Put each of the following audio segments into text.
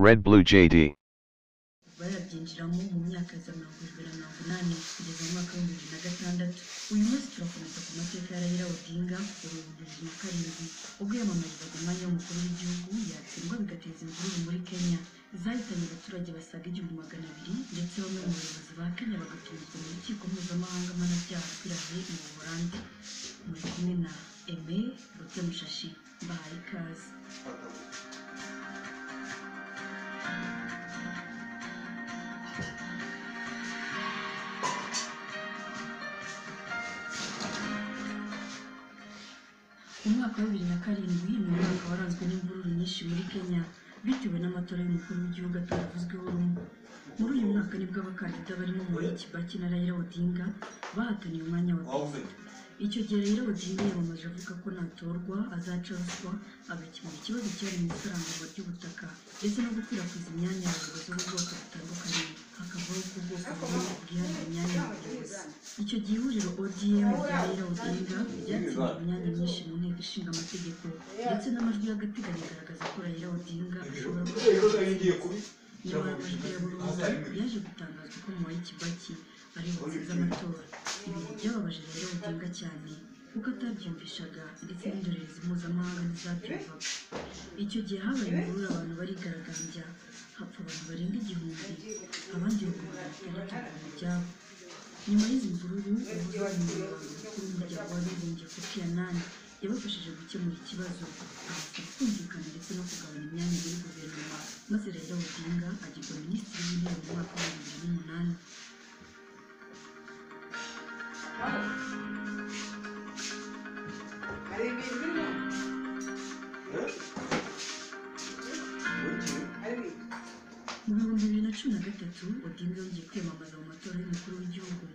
Red Blue JD. barabyinjiramo mu myaka ya za mirongo irindwi na mirongo inani kugeza mu mwaka w'ibihumbi bibiri na gatandatu uyu munsi turakomeza ku mateka ya Raila Odinga dore ubu bibiri na karindwi ubwo yamamarizaga umwanya w'umukuru w'igihugu yatsindwa bigateza imvururu muri Kenya zahitanye abaturage basaga igihumbi magana abiri ndetse bamwe mu bayobozi ba Kenya bagatumizwa mu rukiko mpuzamahanga mpanabyaha rw'irahe mu Buholandi muri kumwe na Aimé Rutemushashi mbahaye ikaze umwaka wa bibiri na karindwi ni umwaka waranzwe n'imvururu nyinshi muri kenya bitewe n'amatora y'umukuru w'igihugu atavuzweho rumwe muri uyu mwaka nibwo abakandida barimo Mwai Kibaki na Raila Odinga bahataniye umwanya wa perezida icyo gihe Raila Odinga yamamaje avuga ko natorwa azaca ruswa agakemura ikibazo cyari mu isaranganywa ry'ubutaka ndetse no gukwirakwiza imyanya y'abayobozi b'ubwoko butandukanye hakavaho ko ubwoko bumwe bwihariye imyanya y'abayobozi icyo gihe ihuriro odm rya Raila Odinga ryatsindiye imyanya myinshi mu nteko ishinga amategeko ndetse n'amajwi y'agateganyo agaragaza ko Raila Odinga ashobora kuba nyamara amajwi ya burundu yaje gutangazwa ko Mwai Kibaki ari butsinze amatora ibi byababaje Raila Odinga cyane kuko atabyumvishaga ndetse n'indorerezi mpuzamahanga ntizabyumvaga icyo gihe habaye imvururu abantu barigaragambya hapfa abantu barenga igihumbi abandi bagomba batandatu mu byabo nyuma y'izi mvururu uwahoze ari umuyobozi mukuru w'umuryango w'abibumbye kofi ya nani yabafashije gukemura ikibazo abasaba kumvikana ndetse no kugabanya imyanya muri guverinoma maze Raila Odinga agirwa minisitiri w'intebe mu mwaka wa bibiri n'umunani Hari ibintu birimo? Hari ibintu? mu bihumbi bibiri na cumi na gatatu odinga yongeye kwiyamamaza mu matora y'umukuru w'igihugu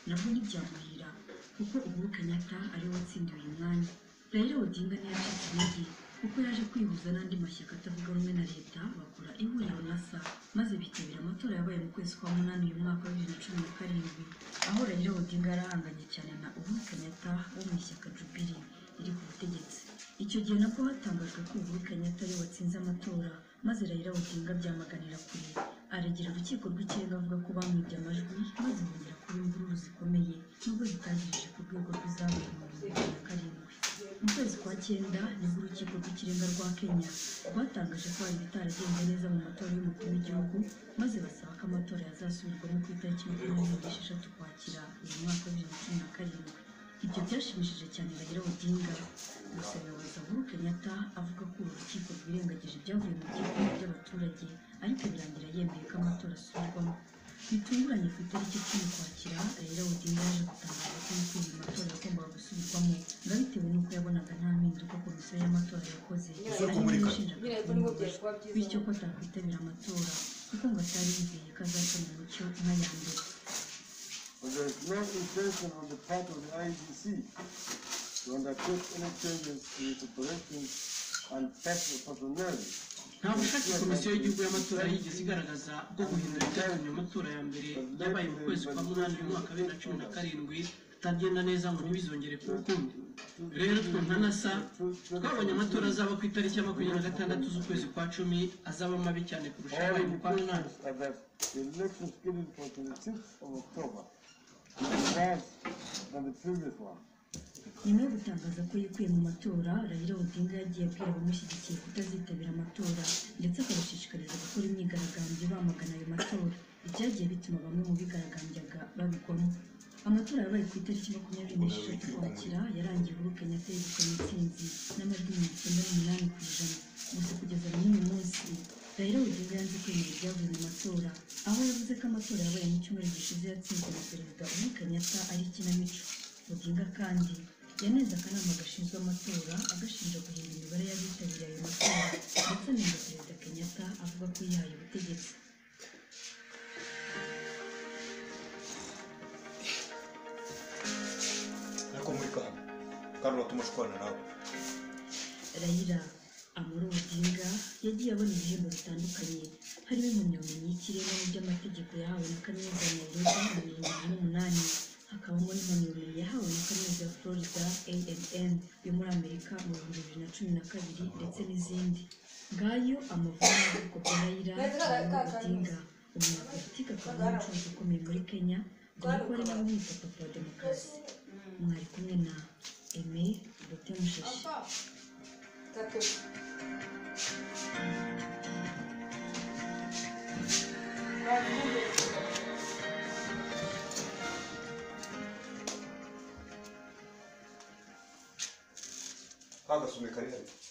nabwo ntibyamuhira kuko uhuru kenyatta ari we watsindiwe uyu mwanya rero odinga ntiyacitse intege kuko yaje kwihuza n'andi mashyaka atavuga rumwe na leta bakora ihuriro nasa maze bitabira amatora yabaye mu kwezi kwa munani uyu mwaka wa bibiri na cumi na karindwi aho rero odinga yari ahanganye cyane na uhuru kenyatta wo mu ishyaka jubiri riri ku butegetsi icyo gihe nabwo hatangajwe ko uhuru kenyatta ari we watsinze amatora maze Raila Odinga byamaganira kure aregera urukiko rw'ikirenga avuga ko bamwibye amajwi maze bongera kuba imvururu zikomeye nubwo zitangirije ku rwego rw'izamuye mu bihumbi bibiri na karindwi mu kwezi kwa cyenda nibwo urukiko rw'ikirenga rwa kenya rwatangaje ko hari ibitaragenze neza mu matora y'umukuru w'igihugu maze basaba ko amatora yazasubirwamo ku itariki makumyabiri n'esheshatu ukwakira uyu mwaka wa bibiri na cumi na karindwi ibyo byashimishije cyane Raila Odinga gusa abayobozi Uhuru Kenyatta avuga ko uru rukiko rwirengagije ibyavuye mu byifuzo by'abaturage ariko birangira yemeye ko amatora asubirwamo bitunguranye ku itariki icumi kwakira Raila Odinga yaje gutangaza ko yifuza amatora yagombaga gusubirwamo ngo abitewe n'uko yabonaga nta mpinduka komisiyo y'amatora yakoze Isoko ariko muri kare. Birego nibwo byashoboka byiza. bityo ko atakwitabira amatora kuko ngo atari yizeye ko azacana umucyo nka ya mbere But there is no intention on the part of the IGC to undertake any changes to its operations and pers- personnel. nta bushake komisiyo y'igihugu y'amatora yigeze igaragaza bwo guhindura ibyavuye mu matora ya mbere yabaye mu kwezi kwa munani mu mwaka wa bibiri na cumi na karindwi atagenda neza ngo ntibizongere kuba ukundi rero twe nka nasa twabonye amatora azaba ku itariki ya makumyabiri na gatandatu z'ukwezi kwa cumi azaba mabi cyane kurusha All abaye mu kwa munani indications are that the election scheduled for 26th of October is worse than the previous one. nyuma yo gutangaza ko yikuye mu matora Raila Odinga yagiye abwira abamushyigikiye kutazitabira amatora ndetse akabashishikariza gukora imyigaragambyo bamagana ayo matora ibyagiye bituma bamwe mu bigaragambyaga babigwamo amatora yabaye ku itariki makumyabiri n'esheshatu ukwakira yarangiye Uhuru Kenyatta yegukanye intsinzi n'amajwi mirongo icyenda n'umunani ku ijana gusa kugeza n'uyu munsi Raila Odinga yanze kwemera ibyavuye mu matora aho yavuze ko amatora yabaye mu cyumweru gishize yatsinzwe na perezida Uhuru Kenyatta ari ikinamico Odinga kandi yanenze akanama gashinzwe amatora agashinja guhindura imibare y'abitabiriye ayo matora ndetse anenga perezida kenyatta avuga ko yihaye ubutegetsi ariko muri kano kandi uratuma ashwana nawe Raila Amuro Odinga yagiye abona ibihembo bitandukanye harimo impamyabumenyi y'ikirenga mu by'amategeko yahawe na kaminuza ya Nairobi mu bihumbi bibiri n'umunani hakabamo n'impamyabumenyi yahawe na kaminuza ya Florida A&M yo muri Amerika mu bihumbi bibiri na cumi na kabiri ndetse n'izindi ngayo amavuta y'ukoperayira cyangwa odinga umuntu ufatika akaba umucuruzi ukomeye muri kenya dore ko ari nawe wita papa wa demokarasi mwari kumwe na aime bote mushashi Tatu. kagasume kari hariya